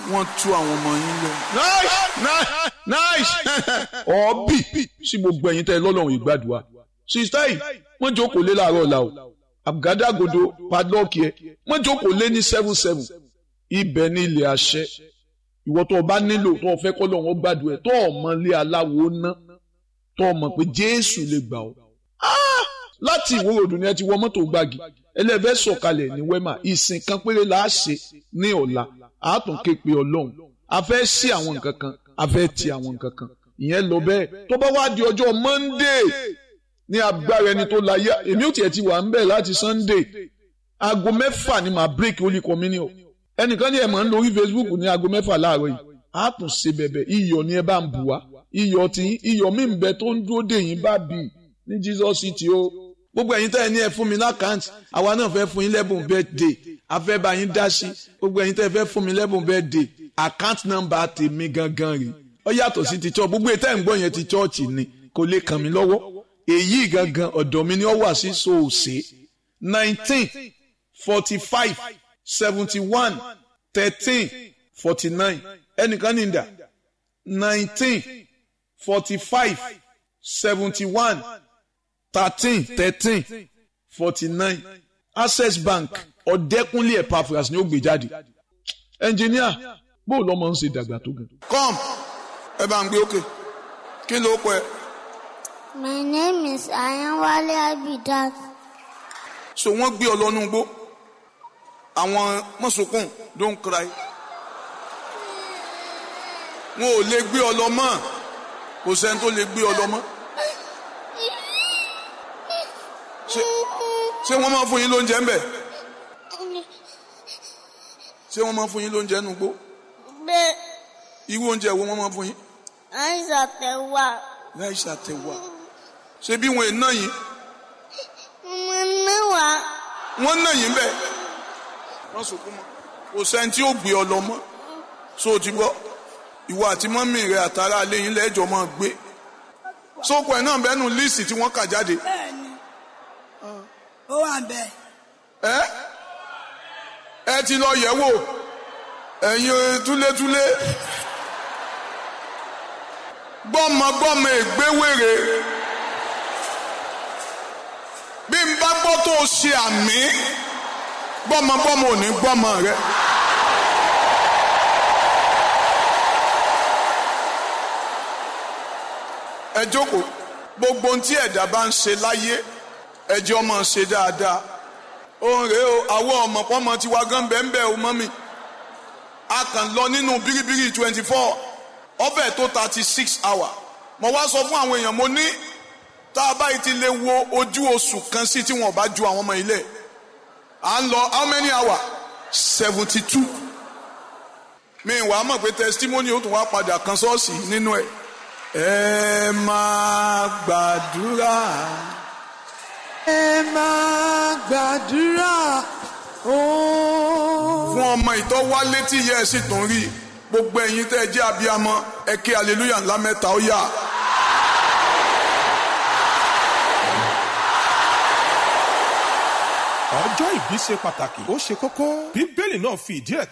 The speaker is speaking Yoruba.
wọ́n tú àwọn ọmọ yín lọ. nice nice nice ọ̀ọ́bì sí gbogbo ẹ̀yin tẹ́ ẹ lọ́lọ́run ìgbàdùà sista yìí wọ́n jókòó lé láàárọ̀ ọ̀la o àgádágodo padlọ́ọ̀kì ẹ wọ́n jókòó lé ní seven seven ibẹ̀ ní ilẹ̀ àṣẹ ìwọ tó o bá nílò tó o fẹ́ kọ́ lọ́wọ́ gbàdùà ẹ̀ tó o mọ ilé aláwo ná tó o mọ̀ pé jésù lè gbà ọ́ láti ìwé òdùn ni ẹ ti wọ mọ́tò gbági ẹlẹ́fẹ́ sọ̀kalẹ̀ ní wẹ́mà ìsìn kan péré la á ṣe ní ọ̀la a tún ké pe ọlọ́run a fẹ́ sí àwọn nǹkan kan a fẹ́ ti àwọn nǹkan kan ìyẹn lọ bẹ́ẹ̀ tó bá wá di ọjọ́ monday ní agbára ẹni tó láyé èmi ò tiẹ̀ ti wà ń bẹ̀ láti sunday aago mẹ́fà ni màá break holy communion ẹnìkan ní ẹ̀ máa ń lórí facebook ní aago mẹ́fà láàárọ̀ yìí a tún ṣe bẹ̀bẹ̀ iyọ̀ ni ẹ bá ń bù wá iyọ̀ tí iyọ̀ mi ń bẹ tó ń dúró dè yín bá bì ní jesus city o gbogbo ẹ̀yin tẹ́ ẹ ní ẹ fún mi lákàntì àwa náà fẹ́ fún yín lẹ́bùn birthday a fẹ́ bá yín dá sí gbogbo ẹ̀yin tẹ́ ẹ fẹ́ fún mi lẹ́bùn birthday account number tèmi gangan rè ó yàtọ̀ sí ti church gbogbo ètò ẹ̀ ń gbọ́ yẹn ti church ni kò lè kàn mí lọ́wọ́ èyí gangan ọ̀dọ̀ mi ni ó wà sí soòsè nineteen forty five seventy one thirteen forty nine ẹnìkan ní ìdá nineteen forty five seventy one thirteen thirteen forty nine access bank ọ̀dẹ́kúnlé epaphras ni ó gbé jáde ẹnjìníà bó lọ́mọ ń ṣe dàgbà tó gan. come ẹ bá ń gbé òkè kí ló pẹ. My name is Ayanwale Abidat. so wọ́n gbé ọ lọ́nú igbó àwọn mọ̀sùnkùn don't cry wọn ò lè gbé ọ lọ mọ́ kò sẹ́ni tó lè gbé ọ lọ mọ́ ṣé wọ́n máa fún yín lóúnjẹ ń bẹ̀ ṣé wọ́n máa fún yín lóúnjẹ nù gbó Bẹ́ẹ̀ irú oúnjẹ wo wọ́n máa fún yín àìsàn tẹ̀wà. láì ṣàtẹ̀wà ṣé bí wọn ò ná yín Mo ní wà. wọ́n ná yín bẹ́ẹ̀ wọ́n sọkún mọ́ kò sẹ́ni tí ó gbé ọ lọ mọ́ so o ti gbọ́ ìwọ àti mọ́mì rẹ àtàrà alẹ́ yín lẹ́jọ́ máa gbé sóko ẹ̀ náà bẹ́ẹ̀ nù líìsì tí wọ́n kà jáde bẹ́ẹ̀ni ó wà bẹ́ẹ̀ ẹ ẹ ti lọ yẹ̀ wò ẹ̀yin túlétúlé gbọ́mọgbọ́mọ ègbéwèrè bí n bá gbọ́ tó o ṣe àmì gbọ́mọgbọ́mọ ò ní gbọ́mọ rẹ. ẹ jókòó gbogbo ohun tí ẹ̀dá bá ń ṣe láyé ẹjọ́ máa ṣe dáadáa òun rèé o àwọn ọmọ pọ́nmọ ti wá gán bẹ́ẹ̀ bẹ́ẹ̀ o mọ́mì a kàn lọ nínú bíríbírí twenty four ọbẹ̀ tó thirty six hour mo wá sọ fún àwọn èèyàn mo ní tá a báyìí ti lè wo ojú oṣù kan sí tí wọn bá ju àwọn ọmọ ilé à ń lọ how many hour seventy two mi wàá mọ̀ pé testimony ó tún wá padà kan ṣọ́ọ̀ṣì nínú ẹ̀ ẹ máa gbàdúrà ẹ máa gbàdúrà ooo. fún ọmọ ìtọ́ wálé tí ìyá ẹ̀ sì tún rí gbogbo ẹ̀yin tẹ́ ẹ jẹ́ abiyamọ ẹ ké hallelujah ńlá mẹ́ta ó yá. ọjọ́ ìbí ṣe pàtàkì ó ṣe kókó bíbélì náà fi ìdí ẹ̀